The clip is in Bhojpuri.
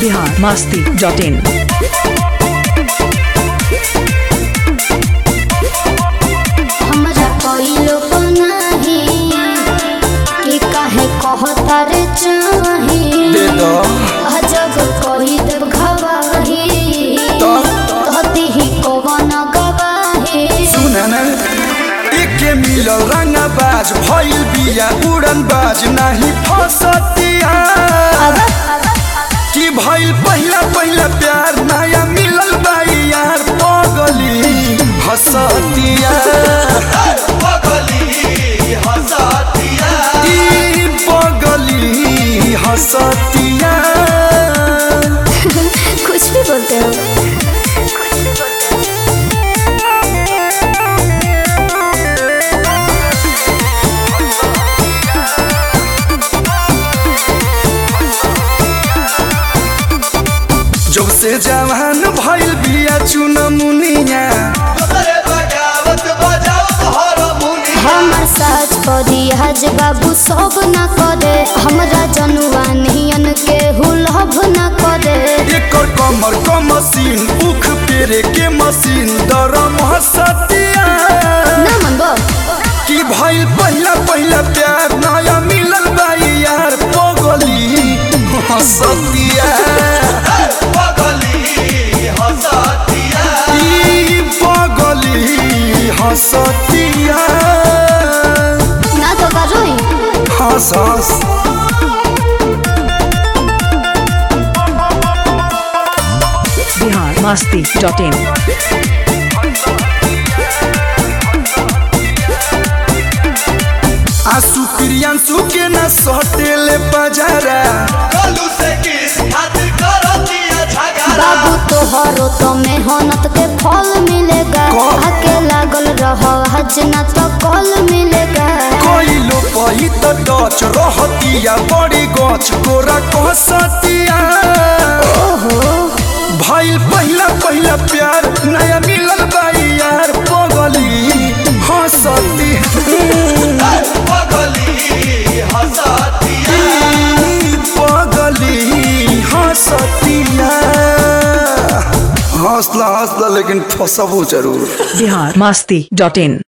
बिहार मस्ती डॉट इन हमरा कइलो नाही कि काहे कहता रे चाही दे दो अजब कही देव घवाही तो कहती ही कवन गवाही सुन न एके मिलल रंगा बाज भइल बिया उड़न बाज नाही फसतिया कि भइल पहिला पहिला प्यार नया मिलल बाई यार पगली हसतिया ई पगली हसतिया कुछ भी बोलते हो जब से जवान भइल बिया चुन मुनिया हमर साज परी हज बाबू सब न करे हमरा जनुआ नियन के हुलभ न करे एकर कमर क मशीन उख पेरे के मशीन दरम हसतिया ना मनबो कि भइल पहिला पहिला प्यार नया मिलल बाई यार पगली हसतिया ई पगली हसतिया ना तो करोई हंस हंस बिहार मस्ती डॉट इन आंसू प्रियांशु के न सटेले बजारा बाबू तोहरो तो मेहनत के फल मिलेगा कब? आके लागल रह हज ना तो कल मिलेगा कोइलो पही त डच रहतिया बड़ी गछ गोरा कहसतिया भइल पहिला पहिला प्यार नया मिलल बाई यार पगली हंसती ई पगली हंसतिया हंसला हंसला लेकिन फसबो जरूर बिहार मस्ती डॉट इन